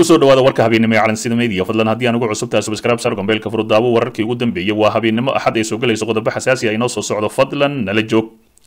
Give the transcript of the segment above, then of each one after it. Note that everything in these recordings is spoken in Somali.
kusoo dhawaada warka habeennimo ee calansida media fadlan haddii aan ugu cusubtahay subscribe sar gombeelka furudaawo wararkii ugu dambeeyey waa habeennimo axad ay soo gelayso qodobo xasaasi ah inoo soo socdo fadlan nala joog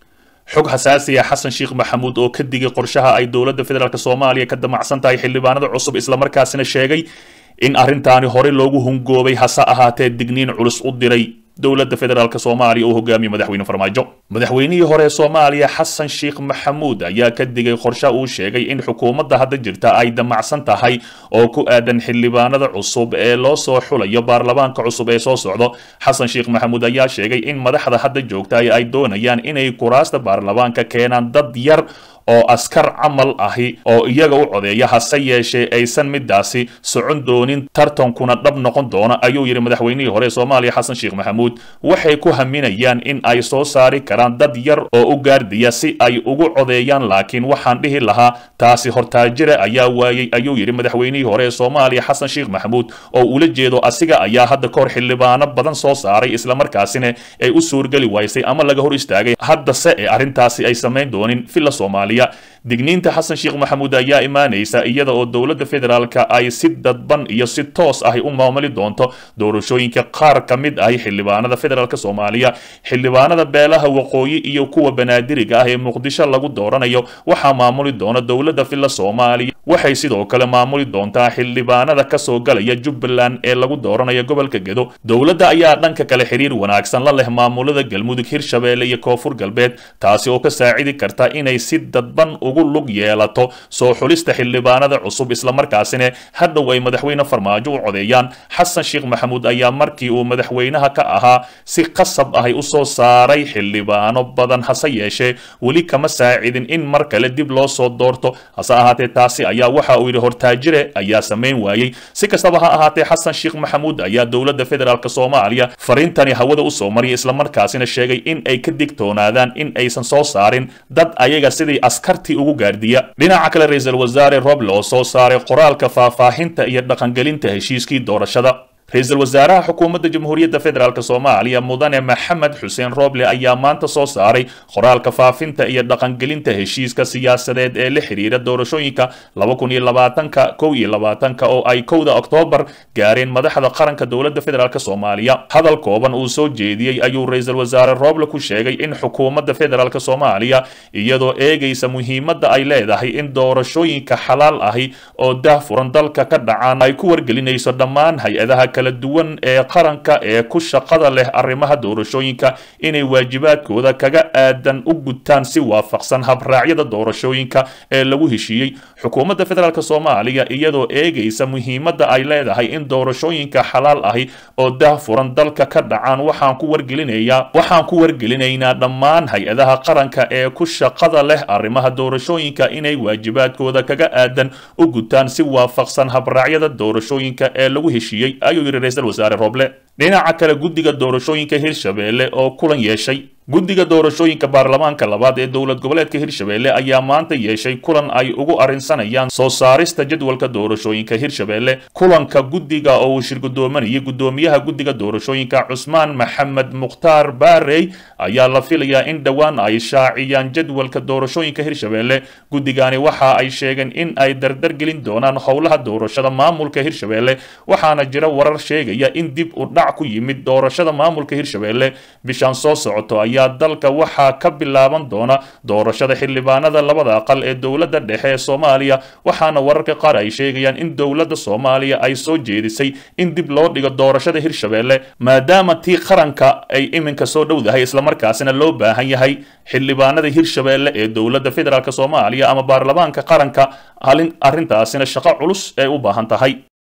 xog xasaasi ah xasan sheekh maxamuud oo ka digay qorshaha ay dowladda federaalk soomaaliya ka damacsan tahay xildhibaanada cusub islamarkaasina sheegay in arrintaani hore loogu hungoobay hase ahaatee digniin culus u diray dowladda federaalk soomaaliya uu hogaamiye madaxweyne farmaajo madaxweynihii hore ee soomaaliya xasan sheekh maxamuud ayaa ka digay qorshe uu sheegay in xukuumadda hadda jirta ay damacsan tahay oo ku aadan xildhibaanada cusub ee loo soo xulayo baarlamaanka cusub ee soo socdo xasan sheekh maxamuud ayaa sheegay in madaxda hadda joogta ay doonayaan inay kuraasta baarlamaanka keenaan dad yar oo askar camal ahi oo iyaga u codeeya hase yeeshee aysan midaasi socon doonin tartankuna dhab noqon doona ayuu yidhi madaxweynihii hore ee soomaaliya xasan sheekh maxamuud waxay ku haminayaan in ay soo saari karaan dad yar oo u gaardiya si ay ugu codeeyaan laakiin waxaan dhihi lahaa taasi hortaajira ayaa waayey ayuu yidhi madaxweynihii hore ee soomaaliya xasan sheekh maxamuud oo ula jeedo asiga ayaa hadda kahor xildhibaano badan soo saaray islamarkaasina ay u suurgeli waysay ama laga hor istaagay haddase ee arrintaasi ay samayn doonin villa soomaaliya digniinta xasan sheekh maxamuud ayaa imaanaysa iyada oo dowladda federaalka ay si dadban iyo si toos ahi u maamuli doonto doorashooyinka qaar ka mid ahi xildhibaanada federaalk soomaaliya xildhibaanada beelaha waqooyi iyo kuwa banaadiriga ah ee muqdisho lagu dooranayo waxaa maamuli doona dowladda villa soomaaliya waxay sidoo kale maamuli doontaa xildhibaanada kasoo galaya jubbaland ee lagu dooranayo gobolka gedo dowladda ayaa dhanka kale xiriir wanaagsan la leh maamulada galmudug hirshabeelle iyo koonfur galbeed taasi oo ka saacidi karta inay si dadban ugu lug yeelato soo xulista xildhibaanada cusub islamarkaasina hadhow ay madaxweyne farmaajo u codeeyaan xasan sheekh maxamuud ayaa markii uu madaxweynaha ka ahaa si qasab ahay u soo saaray xildhibaano badan hase yeeshee weli kama saacidin in mar kale dib loo soo doorto hase ahaatee taasi ayaa waxa uu yidhi hortaajire ayaa samayn waayey si kastaba ha ahaatee xasan sheekh maxamuud ayaa dowladda federaalk soomaaliya fariintani hawada usoo mariyay islamarkaasina sheegay in ay ka digtoonaadaan in aysan soo saarin dad ayaga sidii askartii ugu gaardiya dhinaca kale ra-iisul wasaare roble oo soo saaray qoraalka faahfaahinta iyo dhaqangelinta heshiiskii doorashada ra-iisul wasaaraha xukuumadda jamhuuriyadda federaalk soomaaliya mudane maxamed xuseen roble ayaa maanta soo saaray qoraalka faafinta iyo dhaqangelinta heshiiska siyaasadeed ee la xiriira doorashooyinka laba kun iyo labaatanka kow iyo labaatanka oo ay kowda oktoobar gaareen madaxda qaranka dowladda federaalk soomaaliya hadal kooban uu soo jeediyey ayuu ra-iisul wasaare roble ku sheegay in xukuumadda federaalk soomaaliya iyadoo eegaysa muhiimadda ay leedahay in doorashooyinka xalaal ahi oo daahfuran dalka ka dhacaan ay ku wargelinayso dhammaan hay-adaha kala duwan ee qaranka ee ku shaqada leh arrimaha doorashooyinka inay waajibaadkooda kaga aadan u gutaan si waafaqsan habraacyada doorashooyinka ee lagu heshiiyey xukuumadda federaalk soomaaliya iyadoo eegaysa muhiimadda ay leedahay in doorashooyinka xalaal ahi oo daahfuran dalka ka dhacaan waxaan ku wargelinayaa waxaan ku wargelinaynaa dhammaan hay-adaha qaranka ee ku shaqada leh arrimaha doorashooyinka inay waajibaadkooda kaga aadan u gutaan si waafaqsan habraacyada doorashooyinka ee lagu heshiiyey ayuu yidhi ra-iisul wasaare roble dhinaca kale guddiga doorashooyinka hirshabeelle oo kulan yeeshay guddiga doorashooyinka baarlamaanka labaad ee dowlad goboleedka hirshabeelle ayaa maanta yeeshay kulan ay ugu arrinsanayaan soo saarista jadwalka doorashooyinka hirshabeelle kulanka guddiga oo uu shirgudoomanayay guddoomiyaha guddiga doorashooyinka cusmaan maxamed mukhtaar baarey ayaa la filayaa in dhowaan ay shaaciyaan jadwalka doorashooyinka hirshabeelle guddigani waxa ay sheegeen in ay dardargelin doonaan howlaha doorashada maamulka hirshabeelle waxaana jira warar sheegaya in dib u dhac ku yimid doorashada maamulka hirshabeelle bishaan soo socoto ayaa dalka waxaa ka bilaaban doona doorashada xildhibaanada labada aqal ee dowladda dhexe ee soomaaliya waxaana wararka qaar ay sheegayaan in dowladda soomaaliya ay soo jeedisay in dib loo dhigo doorashada hirshabeelle maadaama tii qaranka ay iminka soo dhowdahay islamarkaasina loo baahan yahay xildhibaanada hirshabeelle ee dowladda federaalk soomaaliya ama baarlamaanka qaranka arrintaasina shaqo culus ee u baahan tahay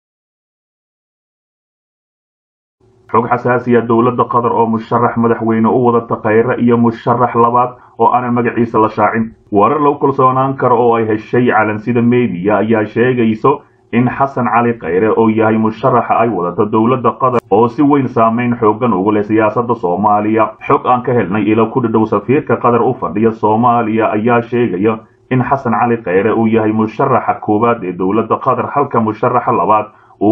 xog xasaasiya dowladda qatar oo musharax madaxweyne u wadata khayre iyo musharax labaad oo aanan magaciisa la shaacin warar lagu kalsoonaan karo oo ay heshay calansida mediya ayaa sheegayso in xasan cali khayre oo yahay musharaxa ay wadato dowladda qatar oo si weyn saameyn xoogan ugu leh siyaasadda soomaaliya xog aan ka helnay ilo ku dhadhow safiirka qatar u fadhiya soomaaliya ayaa sheegaya in xasan cali khayre uu yahay musharaxa koowaad ee dowladda qatar halka musharaxa labaad uu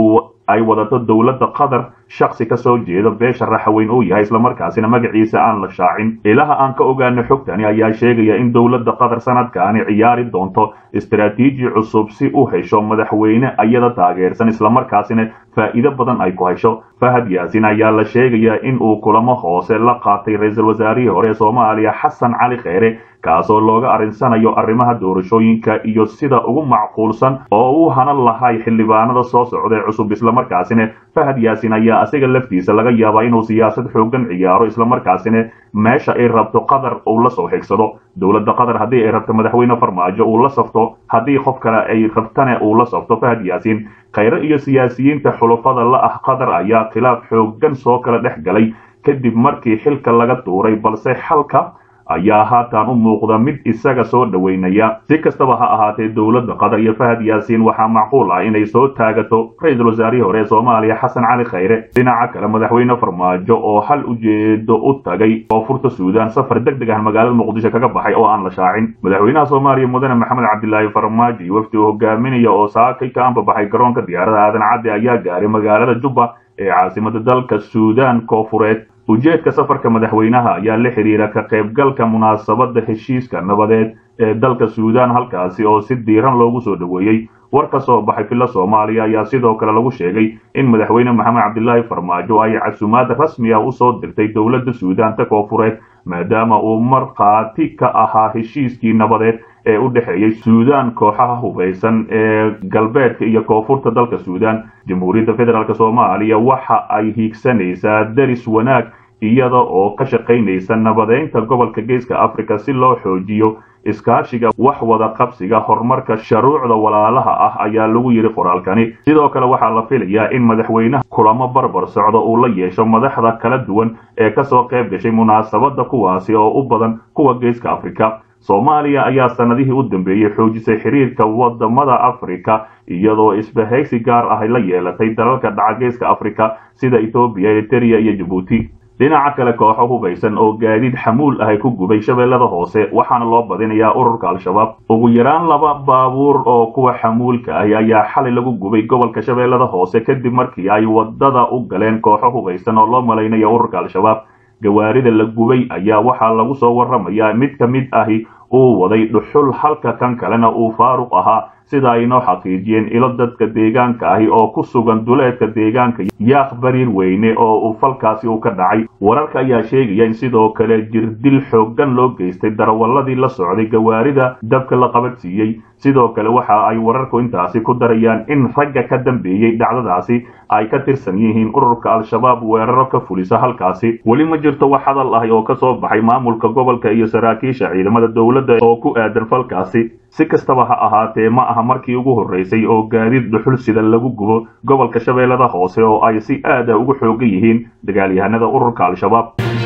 ay wadato dowladda qatar shaksi ka soo jeeda beesha raxaweyn uu yahay islamarkaasina magaciisa aan la shaacin ilaha aan ka ogaano xogtani ayaa sheegaya in dowladda qatar sanadkaani ciyaari doonto istaraatiiji cusub si u hesho madaxweyne ayada taageersan islamarkaasina faa'iido badan ay ku hesho fahad yaasin ayaa la sheegayaa in uu kulamo hoose la qaatay ra-iisul wasaarihii hore ee soomaaliya xasan cali kheyre kaasoo looga arrinsanayo arrimaha doorashooyinka iyo sida ugu macquulsan oo uu hanan lahay xildhibaanada soo socda ee cusub islamarkaasina fahad yaasin ayaa asiga laftiisa laga yaabaa inuu siyaasad xoogan ciyaaro islamarkaasina meesha ay rabto qatar uu la soo xigsado dowladda qatar haddii ay rabto madaxweyne farmaajo uu la safto haddii qof kale ay rabtane uu la safto fahad yaasin khayre iyo siyaasiyiinta xulafada la ah qatar ayaa khilaaf xoogan soo kala dhex galay kadib markii xilka laga tuuray balse xalka ayaa haatan u muuqda mid isaga soo dhoweynaya si kastaba ha ahaatee dowladda qatar iyo fahad yaasiin waxaa macquul ah inay soo taagato ra-iisul wasaarihii hore ee soomaaliya xasan cali khayre dhinaca kale madaxweyne farmaajo oo hal ujeedo u tagay koonfurta suudaan safar deg deg ah magaalada muqdisho kaga baxay oo aan la shaacin madaxweynaha soomaaliya mudane maxamed cabdilaahi farmaajo iyo wafdi uu hogaaminaya oo saakay ka anbabaxay garoonka diyaarada aadan cadde ayaa gaaray magaalada jubba ee caasimada dalka suudaan koofureed ujeedka safarka madaxweynaha ayaa la xidhiira ka qaybgalka munaasabadda heshiiska nabadeed ee dalka suudaan halkaasi oo si diiran loogu soo dhoweeyey war ka soo baxay filla soomaaliya ayaa sidoo kale lagu sheegay in madaxweyne maxamed cabdilaahi farmaajo ay casumaad rasmi ah usoo dirtay dowladda suudaanta koofureed maadaama uu markhaati ka ahaa heshiiskii nabadeed ee u dhexeeyey suudaan kooxaha hubaysan ee galbeedka iyo koonfurta dalka suudaan jamhuuriyadda federaalk soomaaliya waxa ay hiigsanaysaa deris wanaag iyada oo ka shaqaynaysa nabadeynta gobolka geeska africa si loo xoojiyo iskaashiga wax wada qabsiga horumarka sharuucda walaalaha ah ayaa lagu yidhi qoraalkani sidoo kale waxaa la filayaa in madaxweynaha kulamo barbar socda uu la yeesho madaxda kala duwan ee kasoo qayb gashay munaasabadda kuwaasi oo u badan kuwa geeska africa soomaaliya ayaa sanadihii u dambeeyey xoojisay xiriirka wadamada afrika iyadoo isbahaysi gaar ah la yeelatay dalalka dhaca geeska afrika sida etoobiya eritrea iyo jabuuti dhinaca kale kooxo hubaysan oo gaadiid xamuul ahay ku gubay shabeellada hoose waxaana loo badinayaa ururka al-shabaab ugu yaraan laba baabuur oo kuwa xamuulka ahi ayaa xalay lagu gubay gobolka shabeellada hoose kadib markii ay wadada u galeen kooxo hubaysan oo loo malaynayo ururka al-shabaab gawaarida la gubay ayaa waxaa lagu soo warramayaa mid ka mid ahi uu waday dhuxul halka kan kalena uu faaruq ahaa sida ay noo xaqiijiyeen ilo dadka deegaanka ahi oo ku sugan duleedka deegaanka yaaq bariir weyne oo uu falkaasi uu ka dhacay wararka ayaa sheegaya in sidoo kale jirdil xooggan loo geystay darawaladii la socday gawaarida dabka la qabadsiiyey sidoo kale waxa ay wararku intaasi ku darayaan in ragga ka dambeeyey dhacdadaasi ay ka tirsan yihiin ururka al-shabaab weeraro ka fulisa halkaasi weli ma jirto wax hadal ahi oo ka soo baxay maamulka gobolka iyo saraakiisha ciidamada dowladda oo ku aadan falkaasi si kastaba ha ahaatee ma aha markii ugu horreysay oo gaadiid dhuxul sida lagu gubo gobolka shabeellada hoose oo ay si aada ugu xoogan yihiin dagaalyahanada ururka al-shabaab